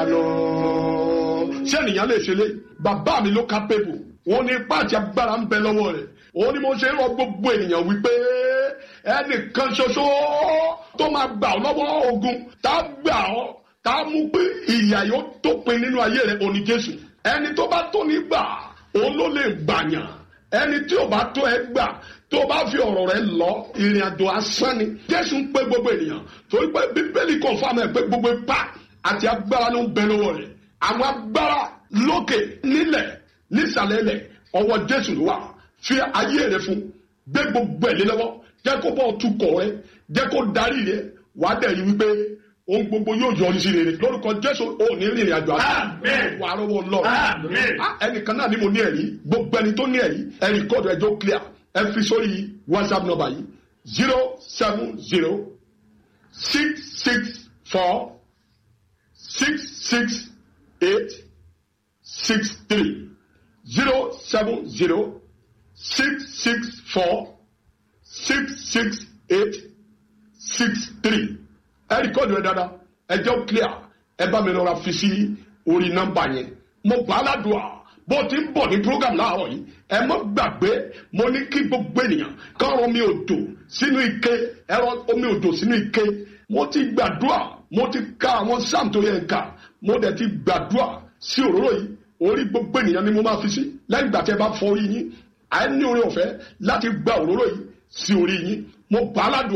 ìyanu ṣé ènìyàn lè ṣe lé bàbá mi ló ká pépù òun ní ipá àti agbára ń bẹ lọ́wọ́ rẹ̀ òun ni mo ṣe ń rọ gbogbo ènìyàn wípé ẹnìkan ṣoṣo tó máa gbà ọ́ lọ́wọ́ ogun tá a gbà ọ́ tá a mú pé ìyà yóò tópin nínú ayé rẹ̀ òní Jésù ẹni tó bá tó ní gbà òun ló lè gbàyàn ẹni tí ò bá tó ẹ gbà tó o bá fi ọ̀rọ̀ rẹ lọ ìrìn àjò asán ni Jésù ń pè gbogbo ènìyàn torí pé Bíbélì confirm ẹ̀ pé gbogbo ipá àti agbára ló ń bẹ lọ́wọ́ rẹ̀ àwọn agbára lókè nílẹ̀ nísàlẹ̀ ilẹ̀ ọwọ́ Jésù ló wà fi ayé rẹ fún gbé gbogbo ẹ̀ lé lọ́wọ́ jẹ́ kó bọ́ tukọ̀ rẹ jẹ́ kó darí rẹ wàá dẹ̀ rí wípé ohun gbogbo yóò yọrí sí rere lórúkọ Jésù ò ní rìnrìn àjò àti Àmín. wà á rọwọ́ lọ Àmín. ẹnìkan náà ni mo ní ẹ̀rí gbogbo ẹni tó ní ẹ̀rí ẹ̀rí kọ́ọ̀dù ẹjọ́ clear ẹ fi sórí WhatsApp number yìí zero seven zero six six four six six eight six three zero seven zero six six four six six eight six three ẹ rìkọ́dù ẹ dáadáa ẹ jẹ́ clear ẹ bá mi lọ́ra fi sí orí nọ́mbà yẹn mo gbà á ládùúgbà bó ti ń bọ̀ ní program láàárọ̀ yìí ẹ mọ́ gbàgbé mo ní kí gbogbo ènìyàn kán rọ mi òdò sínú ike ẹ̀rọ omi òdò sínú ike mo ti gbàdúrà mo ti ka àwọn sáàm tó yẹ ká mo dẹ̀ ti gbàdúrà sí òróró yìí orí gbogbo ènìyàn ni mo máa fi sí lẹ́yìn ìgbà tí ẹ bá fọ orí yín àìní oore ọ̀fẹ́ láti gba òróró yìí sí orí yín mo gbà á ládùúgbà.